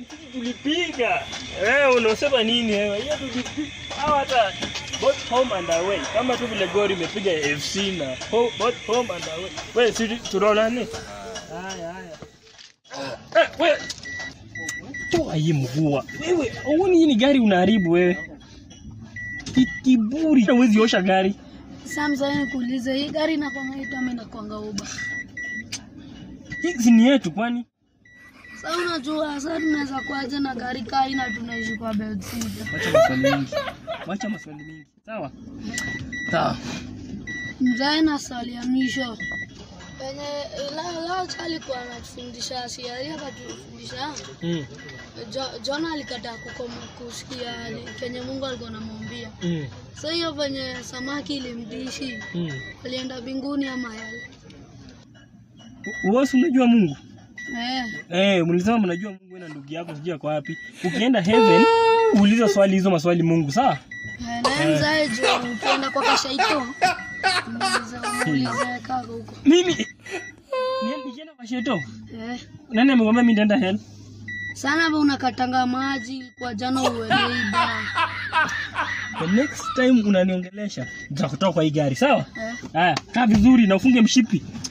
sisi tulipiga. Wewe unasema nini wewe? Hiyo tulipiga. Hawa hata both home and away. Kama tu vile Gor imepiga FC na ho, both home and away. Wewe si tunaonani? Haya haya. Eh, wewe toa hii mvua. Wewe, uoni hii ni gari unaharibu wewe. Ki- Kiburi. Huwezi osha gari. Samsa, nikuulize hii gari inakwanga yetu ama inakwanga Uber? Hii si ni yetu kwani? Sasa unajua sasa tunaweza kuaje na gari kaa ina tunaishi kwa bed sita. Wacha maswali mingi. Wacha maswali mingi. Sawa? Sawa. Mzee na swali ya mwisho penye la la alikuwa anatufundisha siaria akatufundisha Mm. Jo- Jona alikataa kukoma kusikia kenye Mungu alikuwa anamwambia. Mm. Sasa hiyo penye samaki ilimdishi Mm. alienda mbinguni ama yale. Wewe si unajua Mungu? Eh, Eh, mlisema mnajua Mungu wewe na ndugu yako sijui ako wapi. Ukienda heaven, uulize swali hizo maswali Mungu, sawa? eh, naye mzae juu ukienda kwa kashaito muulize muulize kaka huko. Mimi ni- nikienda kwa sheto. Eh, Nani amekwambia mimi nitaenda hell? sana ba unakatanga maji kwa jana uelewi ba. The next time unaniongelesha, nitakutoa kwa hii gari, sawa? Eh. Haya, kaa vizuri na ufunge mshipi.